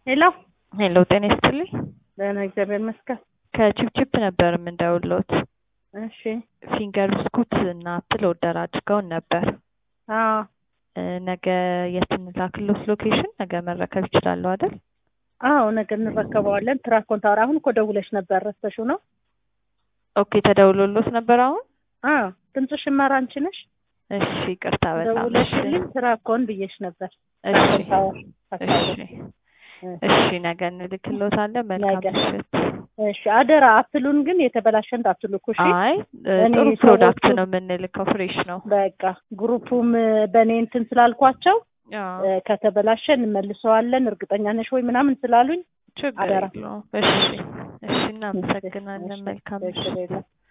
ሄሎ ሄሎ ጤና ይስጥልኝ። ደህና እግዚአብሔር ይመስገን። ከቺፕቺፕ ነበር የምንደውልዎት። እሺ ፊንገር ብስኩት እና አፕል ኦርደር አድርገውን ነበር። አዎ እ ነገ የት እንላክልዎት ሎኬሽን? ነገ መረከብ ይችላሉ አይደል? አዎ ነገ እንረከበዋለን። ትራክ ኮንታወር አሁን እኮ ደውለሽ ነበር ረስተሽው ነው? ኦኬ ተደውሎልዎት ነበር አሁን? አዎ ድምፅሽን መራ አንቺ ነሽ? እሺ ይቅርታ በጣም እሺ ደውለሽልኝ ትራኮን ብዬሽ ነበር። እሺ ኮንታወር እሺ እሺ ነገ እንልክልዎታለን። መልካም ነገ። ምሽት። እሺ አደራ አፕሉን ግን የተበላሸ እንዳትልኩ እሺ። አይ እ እኔ ጥሩ ፕሮዳክት ሰዎቹ- ነው የምንልከው፣ ፍሬሽ ነው። በቃ ግሩፑም እ በእኔ እንትን ስላልኳቸው አዎ እ ከተበላሸ እንመልሰዋለን እርግጠኛ ነሽ ወይ ምናምን ስላሉኝ ችግር አደራ። የለውም። እሺ እሺ እናመሰግናለን። መልካም ችግር ምሽት። የለም።